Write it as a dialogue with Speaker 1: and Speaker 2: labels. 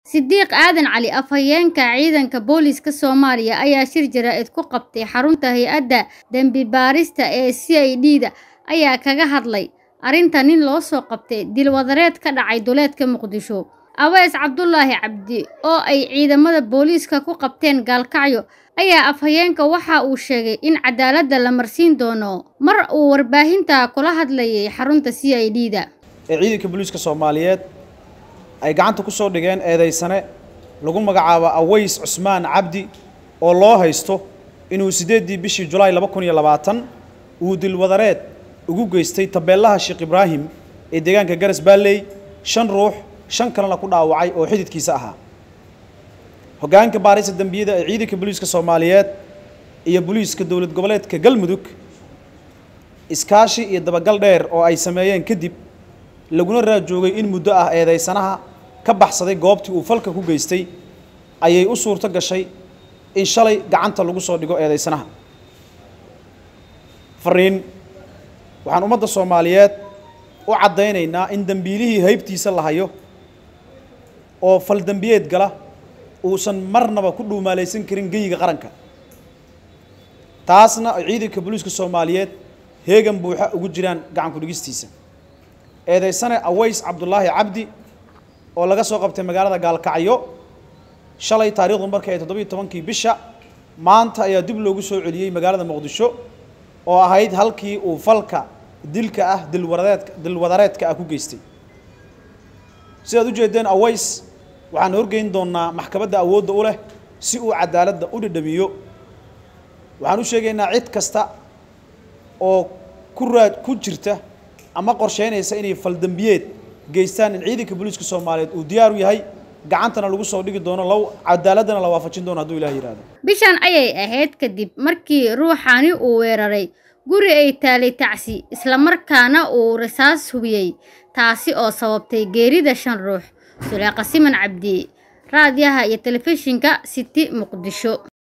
Speaker 1: Sidiiq Aadan Cali Afhayeenka Ciidanka Booliiska Soomaaliya ayaa shir jaraa'id ku qabtay xarunta hay'adda dambi-baarista ee CID-da ayaa kaga hadlay arrinta nin loo soo qabtay dil wadareed ka dhacay duleedka Muqdisho. Aweys Cabdulaahi Cabdi oo ay ciidamada booliiska ku qabteen gaalkacyo ayaa afhayeenka waxa uu sheegay in cadaaladda la marsiin doono mar uu warbaahinta kula hadlayay xarunta CID-da.
Speaker 2: ee ciidanka booliiska Soomaaliyeed ay gacanta ku soo dhigeen eedeysane lagu magacaabo Aweys Cusmaan Cabdi oo loo haysto inuu sideedii bishii Julaay 2020 uu dil wadareed ugu geystay tabeelaha Sheekh Ibraahim ee deegaanka Garas Baalley shan ruux shan kalena ku dhaawacay oo xididkiisa ahaa hoggaanka baarista dambiyada ee ciidanka booliiska Soomaaliyeed iyo booliiska dowlad goboleedka Galmudug iskaashi iyo dabagal dheer oo ay sameeyeen kadib laguna raajoogay in muddo ah eedeysanaha ka baxsaday goobtii uu falka ku geystay ayay u suurto gashay in shalay gacanta lagu soo dhigo eedeysanaha fariin waxaan ummadda Soomaaliyeed u caddaynaynaa in dambiilihii haybtiisa la hayo oo fal dambiyeed gala uusan marnaba ku dhuumaalaysan karin geyiga qaranka taasna ay ciidanka booliiska Soomaaliyeed heegan buuxa ugu jiraan gacan ku dhigistiisa eedeysane Aweys Cabdulaahi Cabdi oo laga soo qabtay magaalada Gaalkacyo shalay taariikhdu markay 17kii bisha maanta ayaa dib loogu soo celiyay magaalada Muqdisho oo ahayd halkii uu falka dilka ah dil wadareedka dil wadareedka ah ku geystay sidaad u jeedeen Aweys waxaan horgeyn doonaa maxkamadda awoodda u leh si uu cadaaladda u dhadhamiyo waxaan u sheegaynaa cid kasta oo ku raad ku jirta ama qorsheynaysa inay faldambiyeed geystaan in ciidanka booliiska Soomaaliyeed uu diyaar u yahay gacantana lagu soo dhigi doono law cadaaladana la waafajin doono hadduu Ilaahay yiraahdo
Speaker 1: Bishan ayay ahayd kadib markii ruuxani uu weeraray guri ay taalay tacsi isla markaana uu rasaas hubiyey taasi oo sababtay geerida shan ruux Suleeqa Siman Cabdi raadiyaha iyo telefishinka City Muqdisho